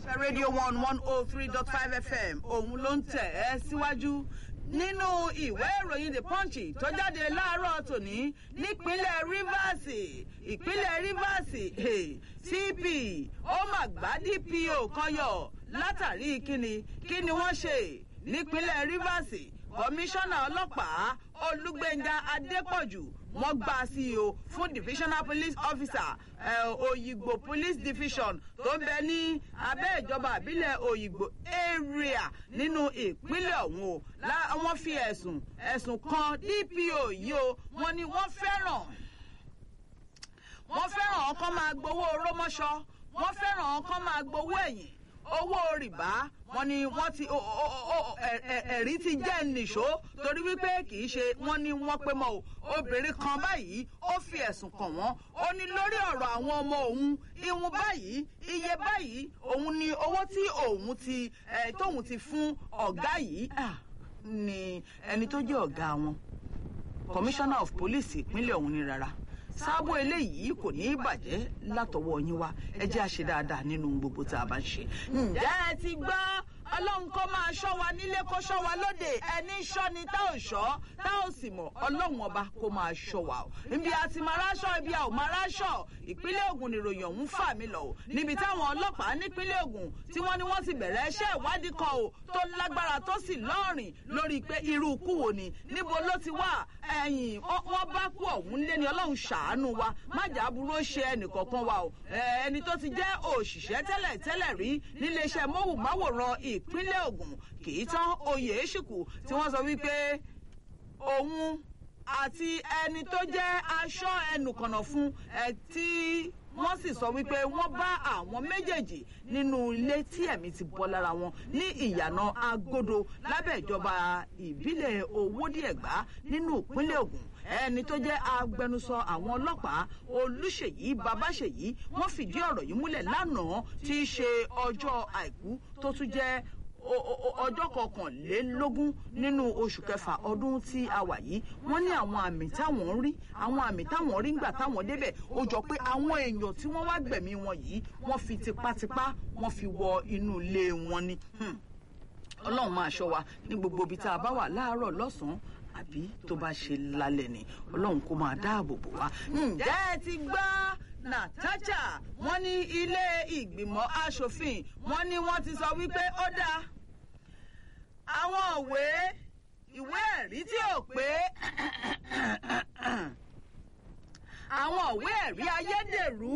iléeṣẹ́ rédíò one one oh three dot five fm òun ló ń tẹ̀ ẹ́ síwájú nínú ìwé ìròyìn the punch tó jáde láàárọ̀ tòní nípínlẹ̀ rivers ìpínlẹ̀ rivers cp ó mà gbá dpo kan yọ látàrí kíni kíni wọ́n ṣe nípínlẹ̀ rivers kọmíṣánná ọlọ́pàá olúgbẹ̀ngà adépọ̀jù wọ́n gbà sí i o fún divisional police officer oyigbo police division tó ń bẹ ní abẹ́ ìjọba àbílẹ̀ oyigbo area nínú ìpínlẹ̀ ọ̀hún o wọ́n fi ẹ̀sùn ẹ̀sùn kan dpo yìí o wọ́n ní wọ́n fẹ́ràn wọ́n fẹ́ràn ọkàn máa gbowó rómọ́ṣọ́ wọ́n fẹ́ràn ọkàn máa gbowó ẹ̀yìn owó rìbá wọn ni wọn ti ẹrí ti jẹ nìṣó torí wípé kì í ṣe wọn ni wọn pé mọ o obìnrin kan báyìí ó fi ẹsùn kàn wọn ó ní lórí ọrọ àwọn ọmọ òun ìwọn báyìí iye báyìí òun ni owó tí òun ti tóun ti fún ọgá yìí ni ẹni tó jẹ ọgá wọn commissioner of police ìpínlẹ̀ ọ̀hún ni rárá sáàbò eléyìí kò ní í bàjẹ́ látọwọ́ yín wá ẹ jẹ́ àṣẹ dáadáa nínú gbogbo tá a bá ń ṣe. ǹjẹ́ ẹ ti gbọ́ ọlọ́run kó máa ṣọ́ wa nílé kó ṣọ́ wa lóde ẹni ṣọ́ ni tá ò ṣọ́ tá ò sì mọ̀ ọlọ́run ọba kó máa ṣọ́ wa o. ibi àti máa ráṣọ ibi àwọn máa ráṣọ ìpínlẹ̀ ogun nìròyìn ọ̀hún fà mí lọ o níbi táwọn ọlọ́pàá nípínlẹ̀ ogun tí wọ́n ní wọ́n ti bẹ̀rẹ̀ iṣẹ́ ìwádìí kan o tó lágbára tó sì lọ́rìn lórí pé irú ikú wo ni níbo ló ti wà ẹ̀yìn wọ́n bá kú ọ̀hún lé ní ọlọ́run ṣàánú wa májà burú ó ṣe ẹnìkọ̀ọ̀kan wa o ẹni tó ti jẹ́ òṣìṣẹ́ tẹ́lẹ̀ tẹ́lẹ̀ rí níléeṣẹ́ móhùnmáwòrán ìpínlẹ̀ ogun kì í tán oyè èṣìkù tí wọ́n sọ wípé òun àti ẹni tó jẹ́ aṣọ ẹnùkànnà fún ẹ tí wọ́n sì sọ wípé wọ́n bá àwọn méjèèjì nínú ilé tí ẹ̀mí ti bọ́ lára wọn ní ìyànà agodo lábẹ́ ìjọba ìbílẹ̀ owódìẹ̀gbá nínú ìpínlẹ̀ ogun ẹni tó jẹ́ agbẹnusọ àwọn ọlọ́pàá olùṣèyí babáṣèyí wọ́n fìdí ọ̀rọ̀ yìí múlẹ̀ lánàá tí í ṣe ọjọ́ àìkú tó tún jẹ́ ọjọ́ kọkànlélógún nínú oṣù kẹfà ọdún tí a wà yìí wọ́n ní àwọn àmì táwọn ń rí àwọn àmì táwọn rí ńgbà táwọn débẹ̀ ó jọ pé àwọn èèyàn tí wọ́n wá gbẹ̀mí wọn yìí wọ́n fi tipátipá wọ́n fi wọ inú ilé wọn ni ọlọ́run máa ṣọ́ wa ní gbogbo ibi tá a bá wà láàárọ̀ lọ́sàn-án àbí tó bá ṣe lálẹ́ ni ọlọ́run kó máa dáàbò bò wá. ǹjẹ́ ẹ ti gbọ́ nàtàjà wọ́n ní ilé ìgbìmọ̀ asòfin wọ́n ní wọ́n ti sọ wípé ó dáa àwọn òwe ìwé ẹ̀rí tí ò pé àwọn òwe ẹ̀rí ayédèrú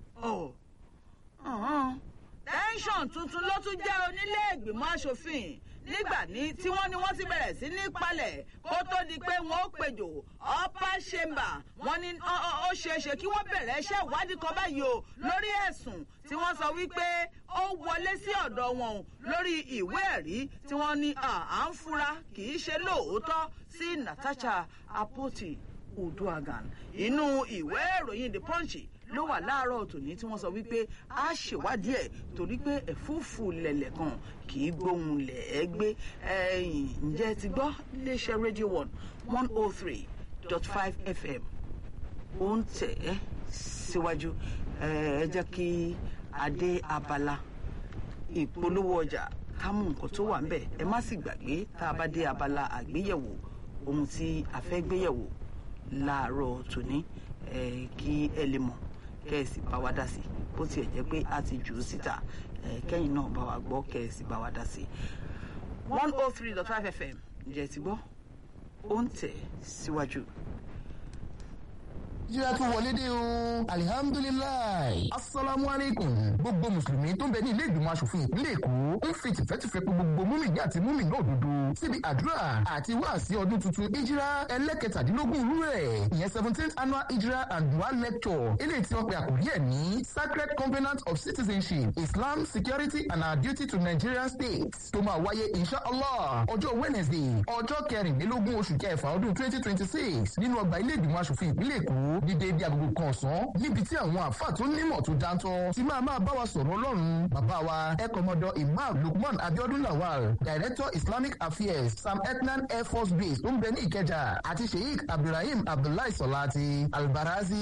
tẹ́ńsọ̀n tuntun ló tún jẹ́ onílé ìgbìmọ̀ asòfin nígbà ní tí wọ́n ní wọ́n ti bẹ̀rẹ̀ sí ní palẹ̀ kó tó di pé wọ́n ó pejò upper chamber wọ́n ní ó ṣeéṣe kí wọ́n bẹ̀rẹ̀ iṣẹ́ ìwádìí kan báyìí o lórí ẹ̀sùn tí wọ́n sọ wípé ó wọlé sí ọ̀dọ̀ wọn o lórí ìwé ẹ̀rí tí wọ́n ní à ń fura kì í ṣe lóòótọ́ sí natasha apoti uduagan inú ìwé ìròyìn the punch ló wà láàárọ̀ tòní tí wọ́n sọ wípé a ṣèwádìí ẹ̀ torí pé ẹ̀fúùfù lẹ̀lẹ̀ kan kì í gbóhùn lẹ̀ ẹ́ gbé ẹ̀yìn ǹjẹ́ ti gbọ́ iléeṣẹ́ radio one one oh three dot five fm ó ń tẹ̀ ẹ́ síwájú ẹ jẹ́ kí adé abala ìpolówó ọjà ká mú nǹkan tó wà ń bẹ̀ ẹ má sì gbàgbé tá a bá dé abala àgbéyẹ̀wò ohun tí a fẹ́ gbéyẹ̀wò láàárọ̀ tòní kí ẹ lè mọ̀ kẹ́ ẹ sì bá wa dá sí bó tiẹ̀ jẹ́ pé a ti jù ú síta kẹ́yìn náà bá wa gbọ́ kẹ́ ẹ sì bá wa dá sí. one oh three dot five fm ǹjẹ́ ti gbọ́ ó ń tẹ̀ síwájú. jíra tún wọlé dé o alihamdulilayi asalaamualeykum gbogbo mùsùlùmí tó ń bẹ ní ilé ìgbìmọ̀ asòfin ìpínlẹ̀ èkó ń fi tìfẹ́tìfẹ́ pé gbogbo múmìnì àti múmìnì òdodo síbi àdúrà àti wáàsí ọdún tuntun ìjírá ẹlẹ́kẹtàdínlógún irú ẹ̀ ìyẹn seventeenth annual ìjírá and dua lecture eléyìí tí wọ́n pe àkòrí ẹ̀ ní sacred covenant of citizenship islam security and our duty to nigerian states tó máa wáyé inshallah ọjọ́ wednesday ọjọ́ kẹrìnlélógún oṣù kẹfà ọdún twenty twenty six nínú ọgbà ilé ìgbìmọ̀ asòfin ìpínlẹ̀ èkó dídé bí agogo kan ọ̀sán níbi tí àwọn àfáà tó nímọ̀ tó dáńtọ́ ti máa máa bá wa sọ̀rọ̀ ọlọ́run bàbá wa ẹ̀kọ́mọdọ̀ imam lukman abiodun lawal director islamic affairs sam etnan air force base tó ń bẹ ní ìkẹjà àti sheikh abdulrahim abdullahi sọláti albarazi